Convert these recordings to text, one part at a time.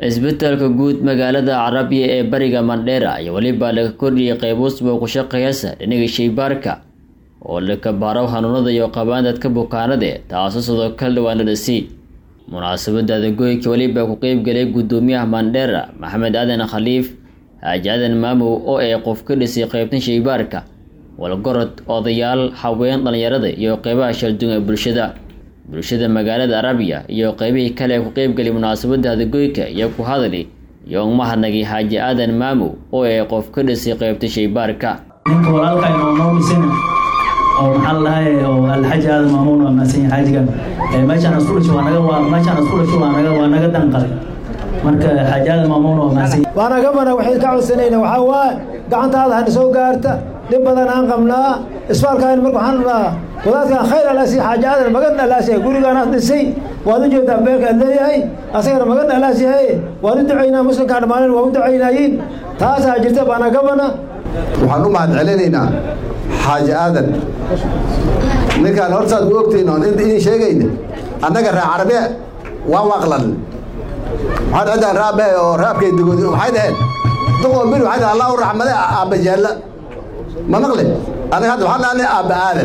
isbitaalka guud magaalada carabiya ee bariga mandheera ayaa weliba laga kordhiyay qayb usbuuc ku shaqeeyasa dhinaga shaybaarka oo laka baaro hanuunada iyo qabaandadka bukaanade taasoo sidoo kale dhawaan la dhasi munaasabada adagoyka weliba ku qeybgalay gudoomiyaha mandheera maxamed aadan khaliif xaaji aadan maamow oo ay qof ka dhisay qeybtan shaybaarka walgorod odayaal haween dhalinyarada iyo qeybaha shalduun ee bulshada bulshada magaalada arabiya iyo qeybihii kale ee ku qeybgalay munaasabada adagoyka iyo ku hadali iyo umahadnagay xaaji aadan maamow oo ay qof ka dhisay qeybta shaybaarka ninka walaalka inoo dhisana oo maxaa ladahay oo alxaji aadan maamuun waa mahadsan yahay xaajigan meeshaan isku dhasho waa naga waa meeshaan isku dhasho waa naga waa naga danqalay marka xaaji aadan maamuun waa mahadsan yahay waana gamana waxay ka codsanayna waxaa waaye gacantaada hana soo gaarta dhib badan aan qabnaa isbaalkaan marka waxaan rabnaa wadaadkan khayr alaasi xaaji aadan magan alaasi gurigaanaad dhisay waad u jeedaa beelkaad leeyahay asagana magan alaasi haye waan u ducaynaa muslimkaa dhammaanan waan u ducaynayiin taasaa jirta baana gamana waxaan u mahad celinaynaa xaaji aadan ninkaan hortaad u ogtayn oon idin sheegayna annaga raa carabe waan waaqlan waxaan ciddaan raabe oo raabkay dugoodi waxay dhaheen duqoo bir waxay dhahen allah u raxmade aabba jaalla ma maqle anaga hadda waxaan dhahnay aabba aadan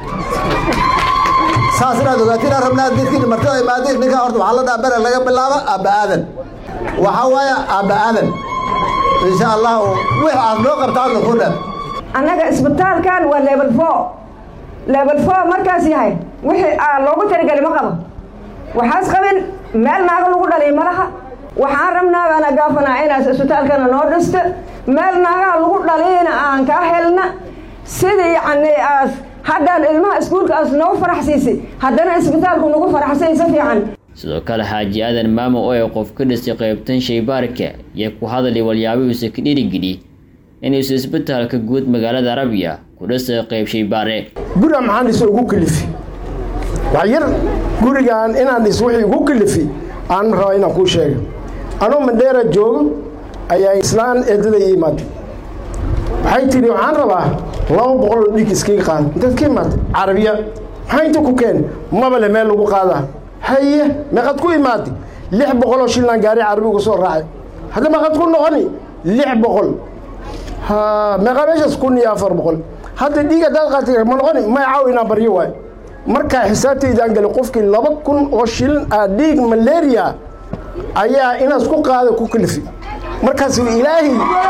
saas inaad ogaatiin aan rabnaa dadkiina martada imaadeen ninkaan horta waxaa la dhaha bere laga bilaabo aabba aadan waxaa waaya aabba aadan insha allahu wix aad noo qabtaan ku dhan annaga isbitaalkan waa level four level four markaas yahay wixii aa loogu taligelay ma qabo waxaas qabin meel naaga lagu dhaliy malaha waxaan rabnaa baana gaafanaa inaas isbitaalkana noo dhisto meel naagaha lagu dhaliyna aan kaa helna sidii yacni aas haddaan ilmaha iskuulka aas noo faraxsiisay haddana isbitaalku nagu faraxsay si fiican sidoo kale xaaji aadan maamo oo ay qof ka dhisay qeybtan shaybaarka iyo ku hadalay walyaabihiisa ka dhiirigeliy inuusa isbitaalka guud magaalada arabiya ku dhisay qeyb shaybaare guriga maxaan dhisa ugu kalifi wax yar gurigan inaan dhis wixii ugu kalifi aan rabaa inaan kuu sheega anuu mandheera joogo ayaa islaan eedada ii imaatay waxay tidhi waxaan rabaa laba boqol oo dhig iskaga qaada intaad ka imaatay carabiya maxaa inta ku keen mabale meel lagu qaadaa haye meeqad ku imaatay lix boqoloo shillaan gaari carabi uga soo raacay hadda meeqad ku noqoni lix boqol ha meeqa meeshaas kun iyo afar boqol hadda dhiig haddaad qaatay ma noqoni may caaw inaan baryo waay markaa xisaabtaydaan galay qofkii laba kun oo shilin ah dhiig malaria ayaa inaas ku qaada ku kalifi markaas ilaahay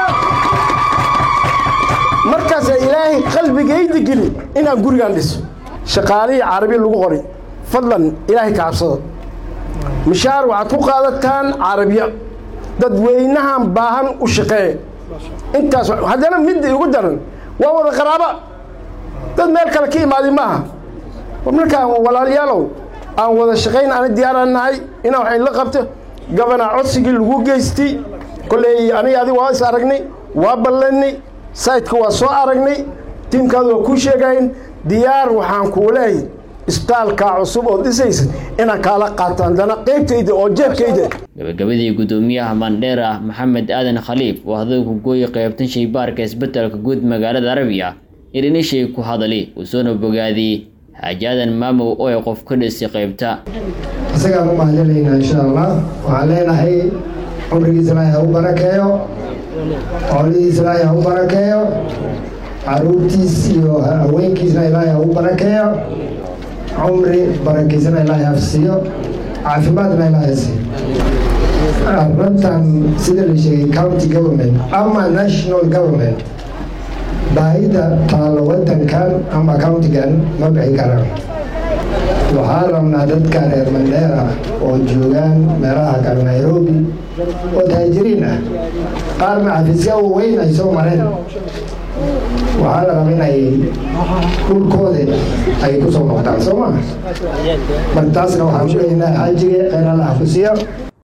markaasa ilaahay qalbigayda geli inaan gurigaan dhiso shaqaalihii carabi lagu qoray fadlan ilaahay ka cabsada mishaar waxaad ku qaadataan carabiya dadweynahan baahan u shaqeeye intaas haddana midda igu daran waa wada qaraaba dad meel kale ka imaaday maaha markaan walaalayaalow aan wada shaqayn ana diyaaraan nahay inaa waxay la qabto gabana codsigii lagu geystay kolley aniga adig waa is aragnay waa ballanay sayidka waa soo aragnay tiimkaadu waa kuu sheegayn diyaar waxaan kuu leehay isbitaalkaa cusub oo dhisaysa inaan kaala qaato haddana qeybtayda oo jeebkayda gabagabadii gudoomiyaha mandheera maxamed aadan khaliif oo hadal ku gooyay qeybtan shaybaarka isbitaalka guud magaalada arabiya irinashay ku hadali uu soona bogaadiyey xaaji aadan maamow oo ay qof ka dhisay qeybta isagaan u mahadinaynaa insha allah waxaan leenahay cumrigiisa ilaahay ha u barakeeyo xoolihiisa ilaahay ha u barakeeyo caruurtiis iyo haweenkiisna ilaahay ha u barakeeyo cumri barakiisana ilaahay hafsiiyo caafimaadna ilaahay siiyo arrintan sida la sheegay county government ama national government baahida taalo wadankan ama countigan ma bixi karaan waxaa rabnaa dadka reer mandheera oo joogaan meelaha kale nairobi oo taajiriin ah qaarna xafiisya waweyn ay soo mareen waxaa la raba inay dhulkooda ay ku soo noqdaan soo maa marka taasna waxaan u leeynaa xaajiga kheyr alla xafusiyo